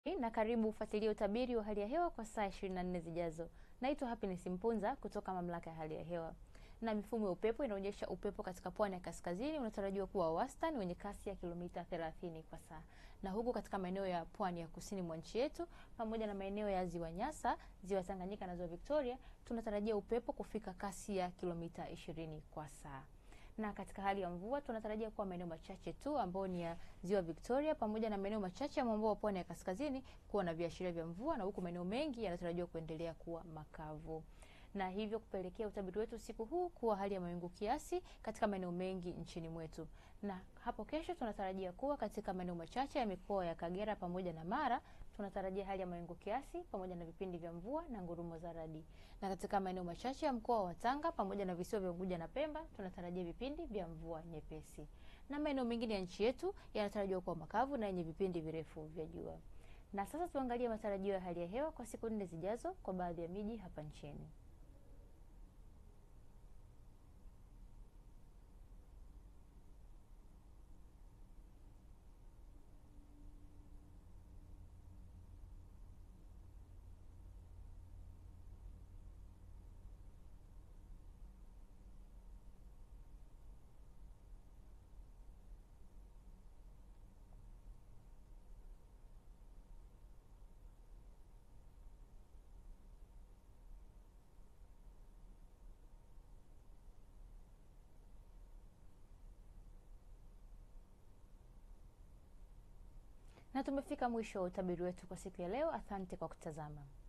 Na karibu ufuatilie utabiri wa hali ya hewa kwa saa 24 zijazo. Naitwa Happiness Mpunza kutoka Mamlaka ya Hali ya Hewa. Na mifumo ya upepo inaonyesha upepo katika pwani ya kaskazini unatarajiwa kuwa wastani wenye kasi ya kilomita 30 kwa saa. Na huku katika maeneo ya pwani ya kusini mwa nchi yetu pamoja na maeneo ya Ziwa Nyasa, Ziwa Tanganyika na Ziwa Victoria tunatarajia upepo kufika kasi ya kilomita 20 kwa saa na katika hali ya mvua tunatarajia kuwa maeneo machache tu ambayo ni ya Ziwa Victoria pamoja na maeneo machache ya mwambao wa pwani ya kaskazini kuwa na viashiria vya mvua, na huku maeneo mengi yanatarajiwa kuendelea kuwa makavu na hivyo kupelekea utabiri wetu usiku huu kuwa hali ya mawingu kiasi katika maeneo mengi nchini mwetu. Na hapo kesho tunatarajia kuwa katika maeneo machache ya mikoa ya Kagera pamoja na Mara tunatarajia hali ya mawingu kiasi pamoja na vipindi vya mvua na ngurumo za radi. Na katika maeneo machache ya mkoa wa Tanga pamoja na visiwa vya Unguja na Pemba tunatarajia vipindi vya mvua nyepesi. Na maeneo mengine ya nchi yetu yanatarajiwa kuwa makavu na yenye vipindi virefu vya jua. Na sasa tuangalie matarajio ya hali ya hewa kwa siku nne zijazo kwa baadhi ya miji hapa nchini. Na tumefika mwisho wa utabiri wetu kwa siku ya leo. Asante kwa kutazama.